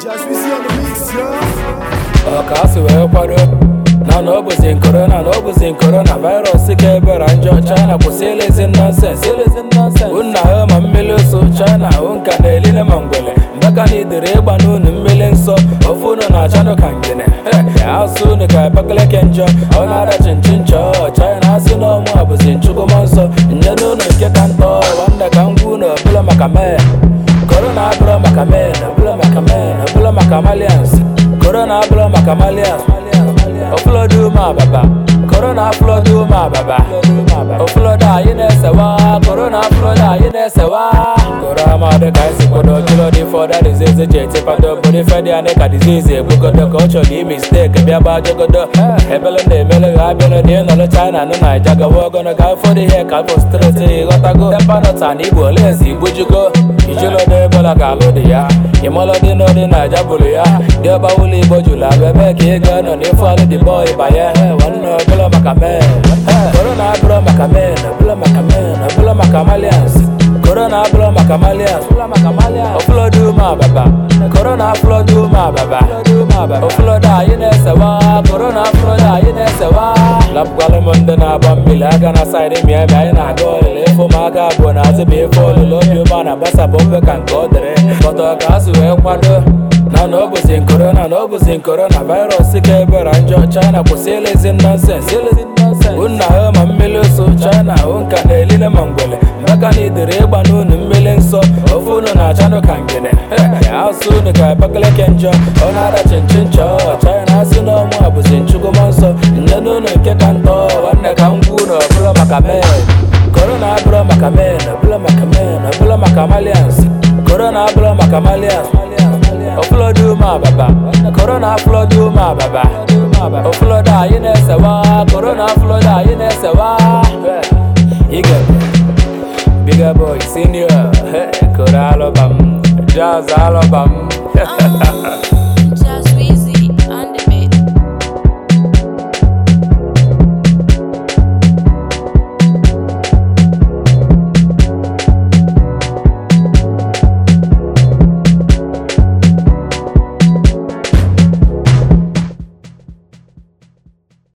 Just we see on the mix, yo. ọka asị wee kwado na na ọ bụzi korona na ọ bụzi korona virus ka ebere njọ china kwụsị elezi nọnsens nna ha ma mmiri ụsụ china hụ nka na elile ma ngwele mbaka na idere ịgba n'unu mmiri nsọ ofu unu na achanụ ka ngene asụ unu ka abakaleke njọ ọ na-ada chinchin chọọ china asị na ọmụ a bụzi nchukwuma nsọ nye n'ụlọ nke ka ntọ wanda ka ngwa unu ọbụla maka mee korona abụrụ maka men ọbụla maka men ọbụla maka malians korona abụrụ maka malians ọfụlọdụ ume ababa korona afụlọdụ ume ababa ọfụlọdụ anyị na-esewa korona afụlọdụ anyị na-esewa koro amadị ka esi kwado kilo dị fọda dizizi ji etipado obodo ife dị anị ka dizizi egbugodo ka ọ chọrọ ime steeki bịa gbaa jogodo ebele na-emele ha abịala dị nọrọ china nụ naija gawa ogono ga ụfọdụ ihe ka afọ streti ịghọtago tempanọta na igbo olezi igbujugo ijilọdọ ebola ka alụ dị ya ịmalọdị n'ọdị naija bụrụ ya dị ọba ụlọ igbo jụrụ abụ ebe ka ị ga-anọ n'ife alụ dị bọị banye nwanne ọbụla maka men korona abụrụ maka men ọbụla maka men ọbụla maka malians korona abụrụ maka malians ọfụlọdụ ume ababa korona afụlọdụ ume ababa ọfụlọdụ anyị na-esewa korona afụlọdụ anyị na-esewa lapụkwalụ m ndị na-agba mmiri aga na saịdị miami anyị na-aga ọlụlụ ịfụ m aka abụọ na azụ bụ ife ọlụlụ obi ụma na-agbasapụ mfe ka nke ọ dịrị kpọtọ ka asị wee kwado na na ọ bụzi korona na ọ bụzi korona virus ka ebere njọ china kwụsị elezi nọnsens nna ha ma mmiri ụsụ china hụ nka na elile ma ngwele mbaka na idere ịgba n'unu mmiri nsọ ofe unu na-achanụ ka ngene asụ unu ka abakaleke njọ ọ na-ada chinchin chọọ china asị na ọmụ a bụzi nchukwuma nsọ nne n'ụlọ nke ka ntọ nwanne ka ngwa unu ọbụla maka men korona abụrụ maka men ọbụla maka men ọbụla maka malians korona abụrụ maka malians ọfụlọdụ ume ababa korona afụlọdụ ume ababa ọfụlọdụ anyị na-esewa korona afụlọdụ anyị na-esewa ige bigger boy senior koro alụbam jazz alụbam